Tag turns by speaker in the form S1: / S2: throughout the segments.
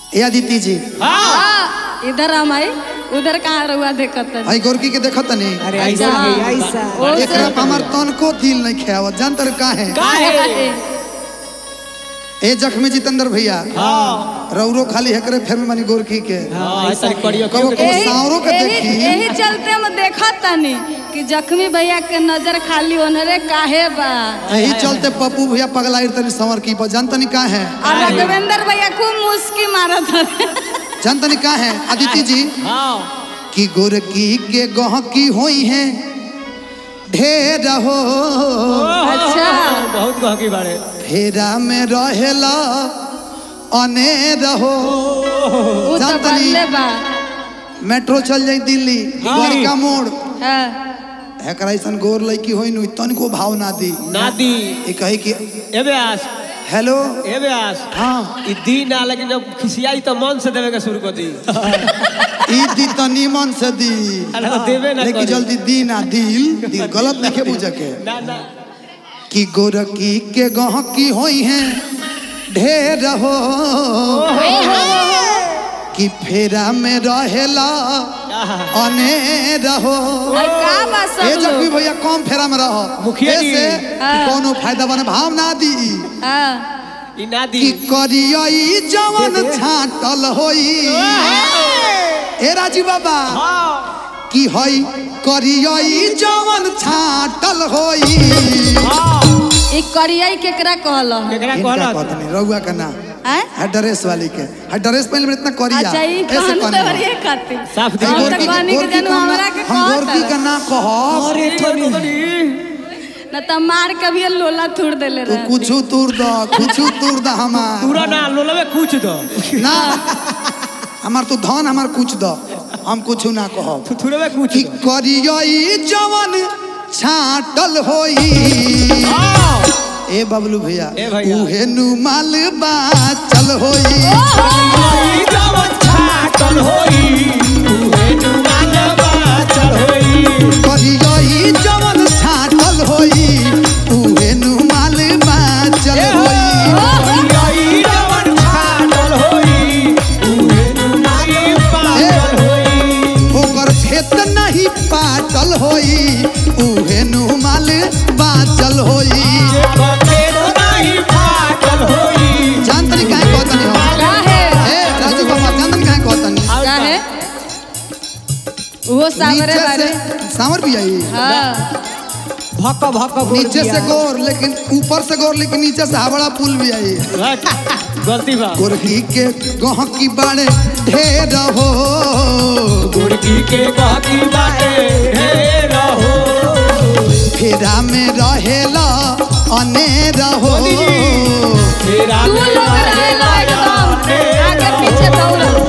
S1: ए अदिति जी
S2: हाँ, इधर हम आई उधर कहाँ रहुआ देखत है
S1: आई गोरकी के देखत नहीं
S3: अरे ऐसा है ऐसा
S2: ओ
S1: एकरा पे हमार तनको दिल नहीं खेवत जान तर का है
S2: काहे?
S1: ए जख्मी जितेंद्र भैया
S4: हाँ
S1: रौरो खाली हेकरे फेर में मानी गोरकी के
S4: हाँ ऐसा करियो
S1: कबो कबो
S2: एही-
S1: सांवरों के
S2: एही-
S1: देखी
S2: एही चलते हम देखत तनी कि जख्मी भैया के नजर खाली ओनरे काहे बा
S1: यही चलते पप्पू भैया पगलाइर तनी संवर की पर जान तनी का है
S2: और रघुवेंद्र भैया खूब मुस्की मारत हवे
S1: जान तनी का है अदिति जी
S4: हाँ
S1: कि गोरकी के गहकी होई है ढेर हो
S2: अच्छा
S4: बहुत गहकी बाड़े
S1: फेरा में रहेला अनेर हो
S2: उ तो
S1: जान तनी
S2: बनले बा
S1: मेट्रो चल जाई दिल्ली द्वारका मोड़
S2: हाँ,
S1: एकरा ऐसन गोर लड़की होई नु तनिको भाव ना दी
S4: नादी
S1: ये कहे कि
S4: एबे आस
S1: हेलो
S4: एबे आस
S1: हाँ
S4: ई दिन आ लेकिन जब खिसियाई तो मन से देवे के शुरू कर दी
S1: ई दी तो नीमन से दी
S4: अरे तो देवे ना
S1: लेकिन
S4: करी।
S1: जल्दी दी ना दिल दिल गलत नहीं बुझे के
S4: ना ना
S1: कि गोरकी के गहकी होई है ढेर हो कि फेरा में रहेला अनेर हो
S2: और का बा
S1: ए
S2: सब
S1: जब भी
S2: लोग
S1: भैया कम फेरा में रहो
S4: मुखिया जी।
S1: ऐसे
S2: हाँ।
S1: कि कोनो फायदा बने भाव ना दी
S2: हाँ,
S4: ई नादी
S1: कि करियई जवन छाटल होई ए राजी बाबा
S4: हाँ
S1: कि हई करियई जवन छाटल होई
S4: हाँ
S2: ई करियाई केकरा कहल ह?
S4: केकरा
S1: इनका
S4: कहला
S1: कहतनी रउआ का ना
S2: हैं?
S1: है ड्रेस वाली के है ड्रेस पहले में इतना करिया
S2: अच्छा ई
S1: ऐसे
S2: कहन
S1: कहनी
S2: तो
S1: है।
S2: ये खातिर
S4: साफ दी
S2: हम
S1: गोरकी
S2: तो कहनी
S1: गोरकी
S2: के जनू
S1: का
S2: हमरा
S1: ना-
S2: के
S1: हम गोरकी का
S2: कहत
S1: ना कहब
S3: अरे थोड़ी
S2: न त मार के भी लोला थूड़ देले
S1: तू
S2: रहे
S1: कुछू तूर द कुछू तूर द हमार
S4: पूरा ना लोलवे कुछ दो
S1: ना हमार तू धन हमार कुछ द हम कुछू ना कहब
S4: थुथुरवे कुछ
S1: कि
S4: दो
S1: करियई जवन छाटल होई
S4: हाँ
S1: ए बबलू भैया
S4: ए भैया।
S1: उहे नु माल बाचल होई
S4: ई जवन छाटल होई उहे जुबान बाचल होई
S1: करियई जवन छाटल होई उहे नु माल बाचल होई
S4: ई जवन छाटल होई उहे जुबान बाचल होई
S1: ओकर खेत नहीं पाटल होई उहे नु माल बाचल होई जान तनी काहे कहतनी हम
S2: काहे
S1: ए राजू बाबा जान तनी काहे कहतनी
S2: काहे वो सामरे
S1: नीचे
S2: बारे
S1: से सांवर भी आई
S2: हाँ
S3: भक भक बोल
S1: नीचे
S3: दिया।
S1: से गोर लेकिन ऊपर से गोर लेकिन नीचे से हावड़ा पुल भी आई
S4: गलती बा
S1: गोरकी के गहकी बाड़े ढेर हो
S4: गुड़की के बाकी बाटे ढेर हो
S1: फेरा में रहेला अनेर हो
S4: तेरा
S2: तू लोग रहेला एकदम आगे पीछे दौड़ल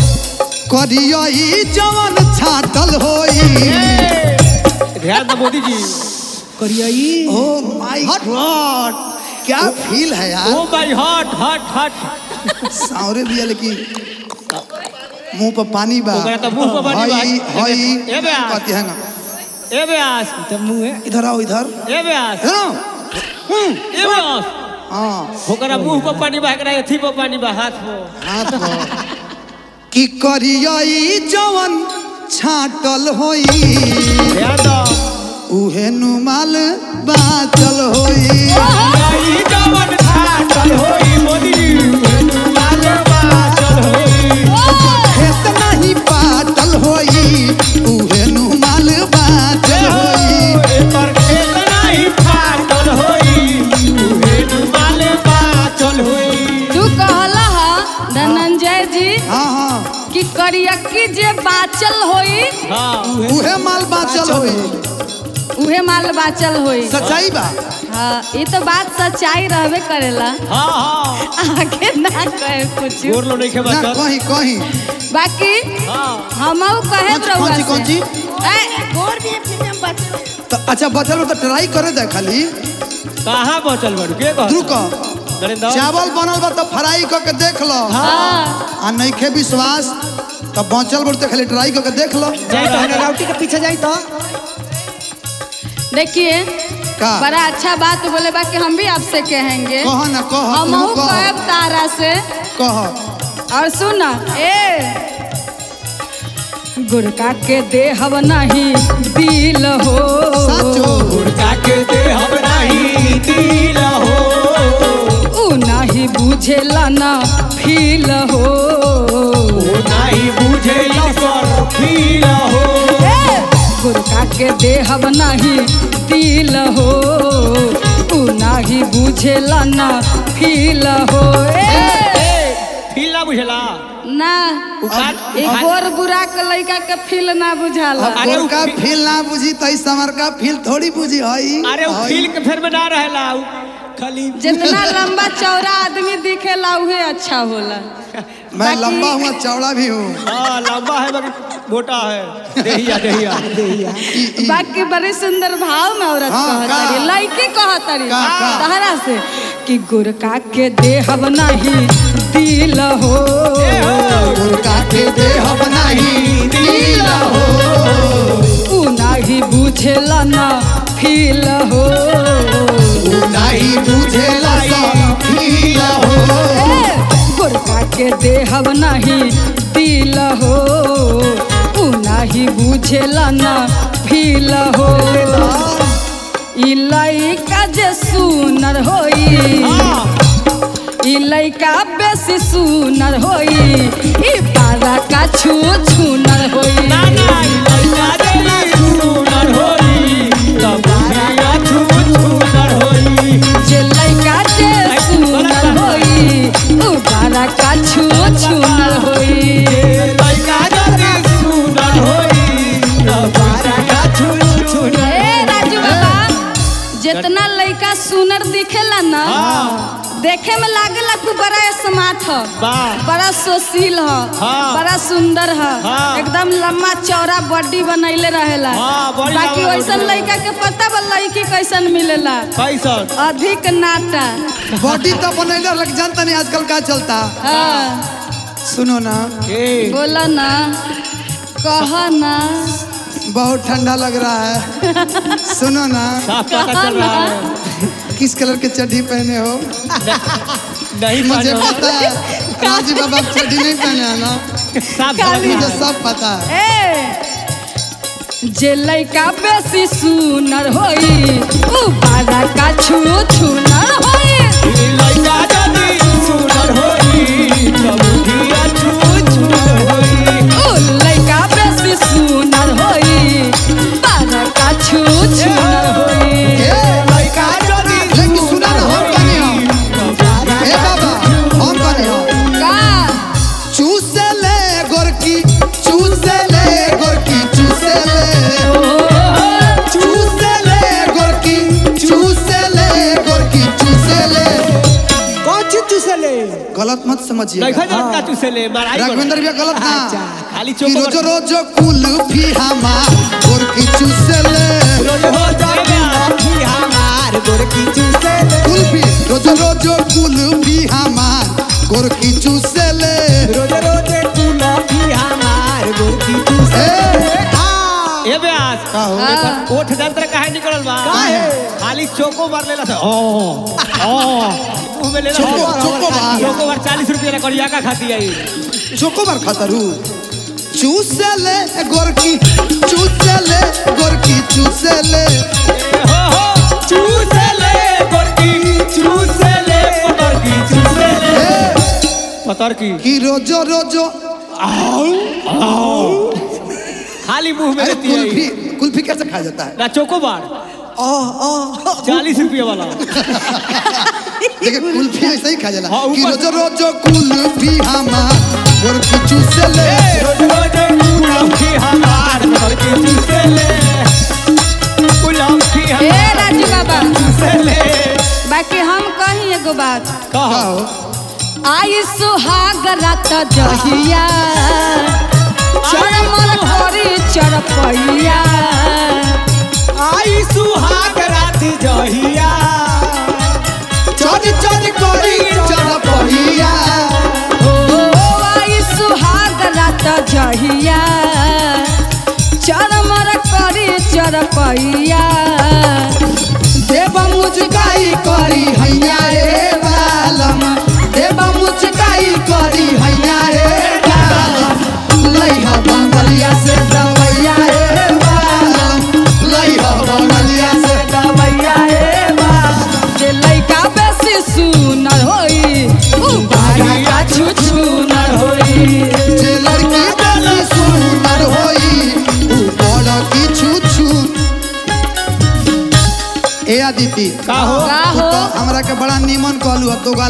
S1: करियई जवन छाटल होई
S4: ध्यान दो मोदी जी
S3: करियई
S1: ओ माय गॉड क्या फील है यार
S4: ओ भाई हट हट हट
S1: सावरे भी है लेकिन मुंह पर पानी बा
S4: ओकरा तो मुंह पर पानी बा।
S1: हई हई
S4: ए बे आ।
S1: कहती है ना
S4: ए व्यास
S3: तब मुंह है
S1: इधर आओ इधर
S4: ए व्यास
S1: इधर आओ
S4: ए व्यास
S1: हाँ
S4: ओकरा मुंह पर पानी बा एकरा एथी पर पानी बा हाथ पर
S1: हाथ पर कि करियई जवन छाटल होई
S4: ध्यान दो
S1: उहे नुमाल बाचल होई
S4: आई जवन छाटल होई मोदी जी लाल बाचल होई
S1: खेत नहीं पाटल होई उहे नुमाल बाचल होई
S4: एकर खेत नहीं फाटल होई उहे डुबाल बाचल होई
S2: तू कहला हा धनंजय जी
S1: हाँ हाँ
S2: कि करियक्की जे बाचल होई
S4: हाँ
S1: उहे माल बाचल होई
S2: उहे माल बाचल होई
S1: सच्चाई बा
S2: हाँ ये तो बात सच्चाई रहबे करेला
S4: हाँ हाँ
S2: आगे ना कहे कुछ
S4: गोर लो नहीं खे
S1: ना
S4: बचल
S1: कहीं कहीं
S2: बाकी
S4: हाँ
S2: हमहू कहे
S1: कौन सी- कौन सी-
S2: गोर भी प्रीमियम बचल
S1: तो अच्छा बचल में तो ट्राई करे दे खाली
S4: कहाँ बचल बड़ू के कह
S1: रुक
S4: नरेंद्र
S1: चावल बनल बा तो फ्राई करके देख लो
S2: हाँ
S1: आ नइखे विश्वास तो बचल बड़ तो खाली ट्राई करके देख लो
S3: जाई तो है राउटी के पीछे जाई तो
S2: देखिए
S1: का
S2: बड़ा अच्छा बात बोले बा कि हम भी आपसे कहेंगे
S1: कह ना कह
S2: हमहू
S1: तू कह
S2: कहब तारा से
S1: कह
S2: और सुना ए गुड़का के देहब नहीं दिल हो
S1: साचो
S4: गुड़का के दे हम नहीं दिल हो
S2: उ नहीं बुझेला ना फील हो
S4: वो नहीं बुझे कर फील हो
S2: ए, गुड़का के देहब नहीं दिल हो उ नहीं बुझेला ना फील हो ए,
S4: फील ना बुझला
S2: ना
S4: उखाड़-
S2: ए गोर बुरा के लइका के फील ना बुझाला
S1: अब
S4: अरे उ
S1: गोरका
S4: फी-
S1: फील ना बुझी तो इस समर का फील थोड़ी बुझी हई
S4: अरे वो
S1: हई।
S4: फील के फेर में ना रहेला उ खाली
S2: जितना लंबा चौड़ा आदमी दिखेला उहे अच्छा होला
S1: मैं
S2: बाकी-
S1: लंबा हुआ चौड़ा भी हूँ
S4: हाँ लंबा है मगर मोटा है देहिया देहिया
S3: देहिया
S2: बाकी बड़ी सुंदर भाव में औरत
S1: हाँ,
S2: कहतरी
S1: का?
S2: लड़की कहतरी
S1: का, का?
S2: तहरा से कि गुरका के देहब नहीं दिल हो
S1: गोरका के देह बनाही नील हो
S2: उ नहीं बुझेला ना फील हो
S1: उ नहीं बुझेला सब फील हो
S2: ए, गुरका के देहब नहीं दिल हो उ नहीं बुझेला ना फील हो ई लइका जे सुनर होई
S4: हाँ
S2: ई लइका बेसी सुनर होई ई पारा का छू छूनर होई
S4: ना ना लइका देली सुनर होई तब बुढ़िया छू छूनर होई
S2: जे लइका जे सुनर होई उ पारा का छू छूनर होई
S4: लइका देली सुनर होई तब बुढ़िया छू छूनर
S2: ए राजू बाबा जितना लइका सुनर दिखेला ना देखे में लागेला कि बड़ा स्मार्ट ह
S4: वाह
S2: बड़ा सुशील ह
S4: हाँ।
S2: बड़ा सुंदर ह
S4: हाँ।
S2: एकदम लम्बा चौड़ा बॉडी बनैले रहेला
S4: हाँ, बड़ी
S2: बाकी
S4: लम्बा
S2: वैसन
S4: body
S2: लड़का के पता बा लड़की कैसन मिलेला
S4: कैसन
S2: अधिक नाटा
S1: बॉडी तो बनैले लग जानता नहीं आजकल का चलता
S2: हाँ
S1: सुनो ना
S4: ए
S2: बोला ना कह ना
S1: बहुत ठंडा लग रहा है सुनो ना
S4: साफ पता
S2: कहा
S4: चल रहा
S2: ना
S4: है
S1: किस कलर की चड्डी पहने हो
S4: नहीं
S1: मुझे
S4: पहने
S1: पता है राजी बाबा चड्डी नहीं पहने है ना
S4: साफ
S2: काली
S1: मुझे
S4: समझ
S1: सब पता है
S2: ए जे लइका बेसी सुनर होई उ बारा का छू छूनर होई
S4: लइका देली सुनर होई तब बुढ़िया छू छूनर होई
S2: उ लइका बेसी सुनर होई बारा का छू छूनर होई
S1: ए,
S4: लइका देली
S1: लेकिन सुना ना हम कने हो ए बाबा हम कने हो
S2: का
S1: चूसे ले गोरकी चूसे ले गोरकी चूसे ले चूसे ले गोरकी चूसे ले गोरकी चूसे ले
S3: कौन चीज चूसे ले
S1: गलत मत समझिए
S4: देखा जरा का चूसे ले माराई बड़ा।
S1: राघवेंद्र भैया गलत ना
S3: अच्छा।
S4: खाली
S1: कि
S4: चोको
S1: रोजो रोजो कुल्फी हमार गोरकी चूसे ले
S4: रोज हो जाएगा
S3: की हमार गोरकी चूसे ले
S1: कुल्फी रोजो रोजो कुल्फी हमार गोरकी चूसे ले
S3: रोज रोज कुल्फी हमार गोरकी चूसे
S1: ए,
S3: ले हाँ
S4: ए ब्यास
S1: का हो
S2: हाँ।
S4: ओठ जंत्र काहे निकलल बा
S1: काहे?
S4: खाली चोको मार लेला से ओ ओ मुंह में लेला
S1: चोको चोको बार
S4: चोको बार 40 रुपया ना करिया का खाती आई
S1: चोको बार खतरू चूसे ले गोरकी चूसे ले गोरकी चूसे ले
S4: हो हो चूसे ले गोरकी चूसे ले पतर की चूसे ले
S1: ए,
S4: पतर की
S1: कि रोजो रोजो
S4: खाली मुंह में
S1: अरे
S4: रहती है
S1: कुल्फी कुल्फी कैसे खाया जाता है
S4: ना चोको बार चालीस रुपया वाला
S1: देखिए कुल्फी ऐसे ही खाया जाला
S4: हाँ,
S1: कि
S4: ऊपर-
S1: रोजो रोजो कुल्फी हमार गोरकी चूसे ले
S4: रोज रोज कुल्फी हमार पतर की चूसे ले कुल्फी
S2: ए
S4: हमार
S2: राजू बाबा
S4: चूसे ले
S2: बाकी हम कही एगो बात
S1: का
S4: कहो
S1: हो
S2: आई सुहाग रात जहिया चरमर करी चरपैया
S4: आई सुहाग रात जहिया
S1: चोरी चोरी कोरी चढ़ पहिया
S2: ओ आई सुहाग रात जहिया चरमर करी चरपैया
S1: देव मुचकाई करी हैया रे बालम देव मुचकाई करी हैया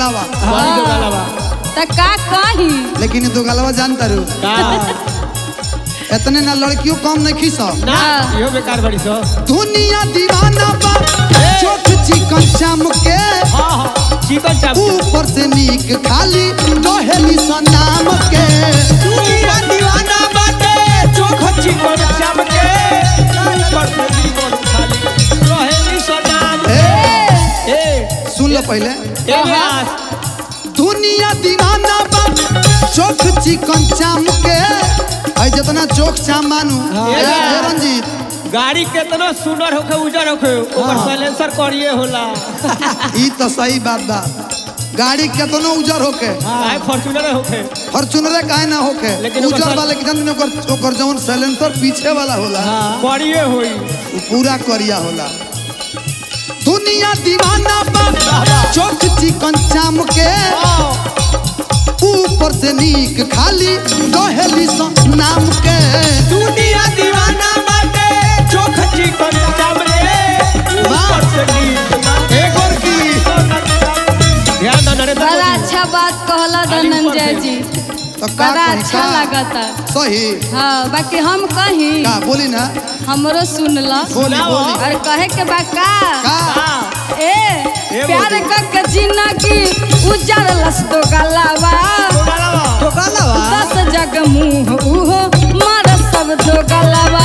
S1: गलावा
S4: बड़ी दो गलवा
S2: त का कही
S1: लेकिन दो गलावा जानता रू
S4: का
S1: इतने ना लड़कियों कम नहीं खीस
S4: ना इहो बेकार बड़ी सो
S1: दुनिया दीवाना बा चोख चिकन चाम के
S4: हां हां चिकन चाप
S1: ऊपर से नीक खाली कहेली सा नाम के
S4: दुनिया दीवाना बाटे चोख चिकन चाप के ऊपर से चिकन खाली रहेली सनाम
S1: ए,
S4: ए
S1: सुन लो पहले
S4: ए व्यास
S1: दुनिया दीवाना बा चोख चिकन चाम के आई जितना चोख चाम मानू ए, ए, रंजीत
S4: गाड़ी केतना सुंदर होखे उजर होखे ओकर साइलेंसर करिए होला
S1: ई तो सही बात बा गाड़ी केतनो उजर होके
S4: आए फॉर्च्यूनर होखे
S1: फॉर्चूनर काहे ना होके
S4: लेकिन ओकर
S1: उजर
S4: साथ-
S1: वाले के जानते नहीं, ओकर ओकर जौन साइलेंसर पीछे वाला होला
S4: करिए होई
S1: वो पूरा करिया होला दुनिया दीवाना बा चोख चिकन चाम के ऊपर से नीक खाली कहेली सा नाम के
S4: दुनिया दीवाना बाटे चोख चिकन चावले ऊपर से नीचे
S1: एक और की
S4: ध्यान दो नरेंद्र
S2: बड़ा
S4: मोदी
S2: अच्छा बात कहला धनंजय जी
S1: तो का
S2: बड़ा
S1: कही
S2: अच्छा
S1: का?
S2: लगता
S1: सही
S2: हाँ बाकी हम कही
S1: का बोली ना
S2: हमरो सुनला
S1: बोली बोली
S2: और कहे के बा का
S1: का
S2: ए प्यार कक जिंदगी उजर लस दो गलावा
S3: तो कालावा
S2: दस जग मुंह उहो मार सब दो गलावा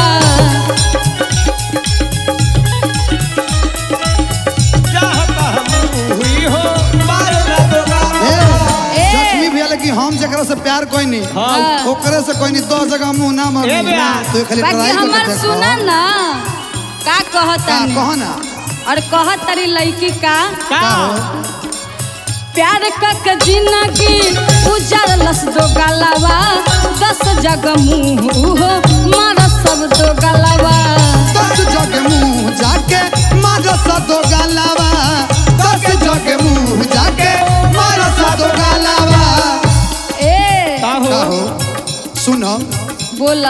S4: चाहता हम हुई हो मार ना दो
S1: ए,
S2: ए।
S1: जख्मी भैया लेकिन हम जकरा से प्यार कोई नहीं
S2: हाँ।
S1: ओकरे से कोई नहीं दो जगह मुंह ना मार
S4: ए भैया।
S1: तो खाली
S2: बाकी
S1: ट्राई
S2: हमर
S1: करके
S2: सुना
S1: देखो
S2: ना का
S1: का
S2: कहता
S1: कहो ना
S2: और कहत तरी लड़की का
S4: का
S1: का हो
S2: प्यार कक जिंदगी उजर लस दो गलावा दस जग मुंह उहो मार सब दो गलावा
S1: दस जग मुंह जाके मारो सा दो गालावा दस जग मुंह जाके मारो सा दो गालावा
S2: ए
S4: का
S1: का
S4: हो
S1: हो सुनो
S2: बोला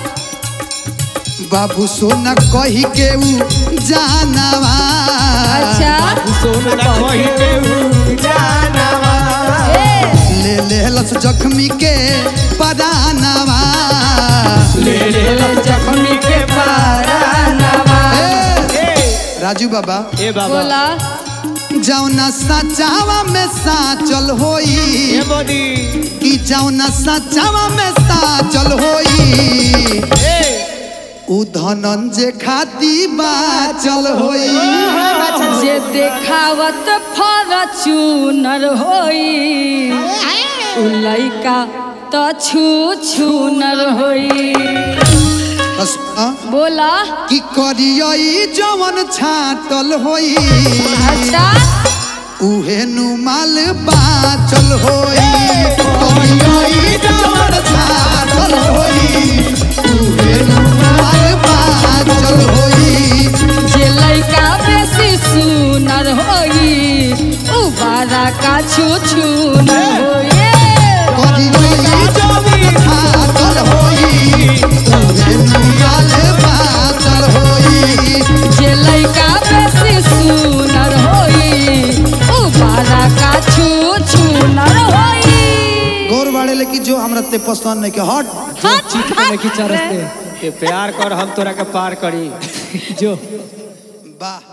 S1: बाबू सोना कही के ऊ जानवा
S2: अच्छा
S4: सोना कही के ऊ जानवा
S2: ए
S1: ले ले लस जख्मी के परानवा
S4: ले ले जख्मी के पारानवा
S1: ए,
S4: ए
S1: राजू बाबा
S4: ए बाबा
S2: बोला
S1: जौना सचावा में साचल होई
S4: ए मोदी
S1: कि जौना सचावा में साचल होई
S4: ए
S1: उ धनंजय खाती बाचल होई
S2: जे देखावत फॉर्च्यूनर होई उ लइका त छू छूनर होई
S1: बस, आ,
S2: बोला
S1: कि करियई जवन छाटल होई
S2: अच्छा
S1: उहे नुमाल बाचल होई करियई जवन छाटल होई उहे नुमाल बाचल होई
S2: जे लइका बेसी सुनर होई उ बारा का छू छूनर होई
S1: करियई जवन छाटल होई उहे नुमाल बाचल होई
S2: जे लइका बेसी सुनर होई उ बारा का छू छूनर होई
S1: गौर बाड़े लेकिन जो हमरा ते पसंद नहीं के हट
S2: हट
S3: की चरस
S2: हट
S3: पे
S4: ए प्यार कर हम तोरा के पार करी
S3: जो
S1: वाह